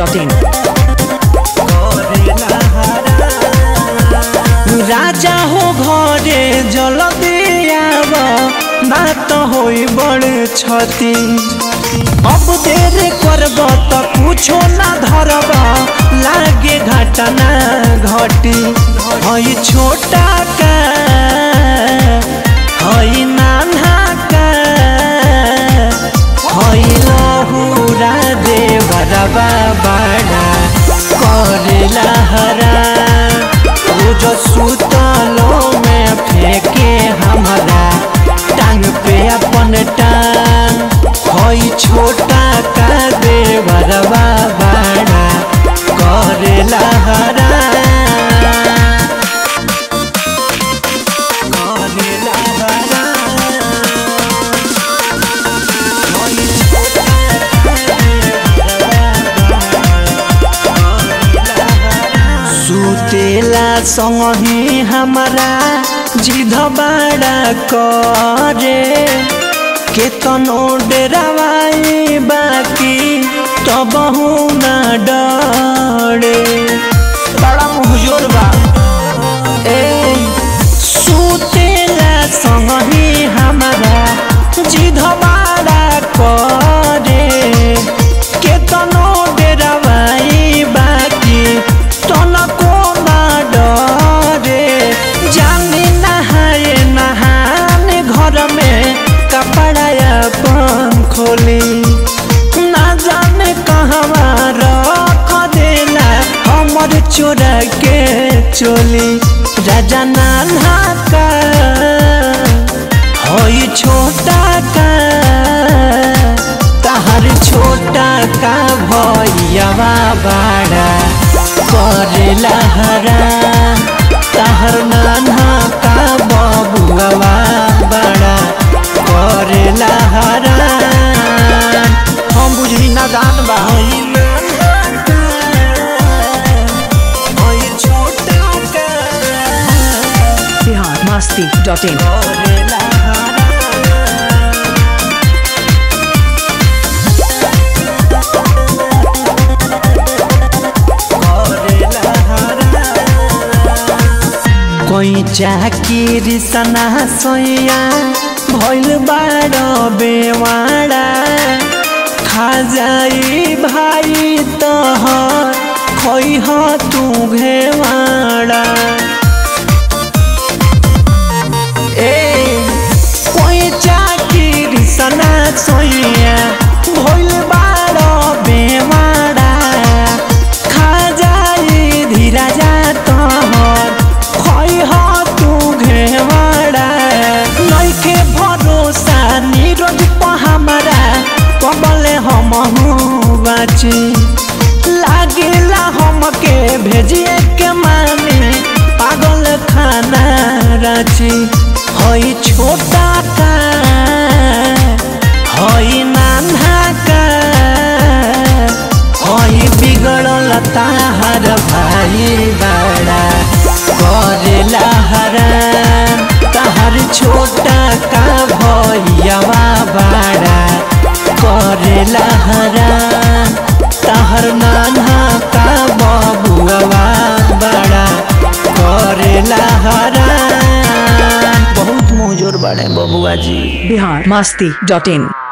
masti.in. राजा हो घरे जल्दी आव बात होई बड़ क्षति अब देर करब त कुछो ना धरब लागे घटना घटी हई छोटा का हई नाना का हई लहुरा देवरबा बड़ा करेला हरा रोज सुतलो में फेंके हमारा टांग पे अपन टांग हई छोटा का देवरबा बड़ा करेला हरा करेला हरा हई छोटा का सुतेला संगही हमारा जिध बाड़ा करे केतनो डेरावाई बाकी तबहू ना डरे बड़ा मुहजोर बा ए सुतेला संगही हमारा जिध बाड़ा करे केतनो डेरावाई बाकी तनको ना डरे जाने नहाए नहाने घर में कपड़ा अपन खोली ना जाने कहवा रख देला हमर चोरा के चोली राजा नान्हा का हई छोटा का तहर छोटा का भैयावा बाड़ा करेला हरा तहर नान्हा का बबुआ बड़ा करेला हरा हम बुझली ना दान बा हई नान्हा का, हई छोटा का Bihar masti.in. करेला हरा कोई चाकिरी सना सोया भइल बाड़ बेवाड़ा खा जाई भाई तोहर खोई ह तू घेवाड़ा ए कोई चाकिरी सना सोया भइल बाड़ बेवाड़ा खा जाई धीरा जा तोहर खोई ह तू घेवाड़ा नइखे भरोसा नीरज प हमरा कबले हमहू बाची लागेला हमके भेजिए के माने पागल खाना राची हई छोटा का हई नान्हा का हई बिगड़ल ताहर भाई बड़ा करेला हराम ताहर छोटा का भैयावा बड़ा करेला हराम ताहर नान्हा का बबुआ बड़ा करेला हराम बहुत मुजोर बड़े बबुआ जी Bihar masti.in.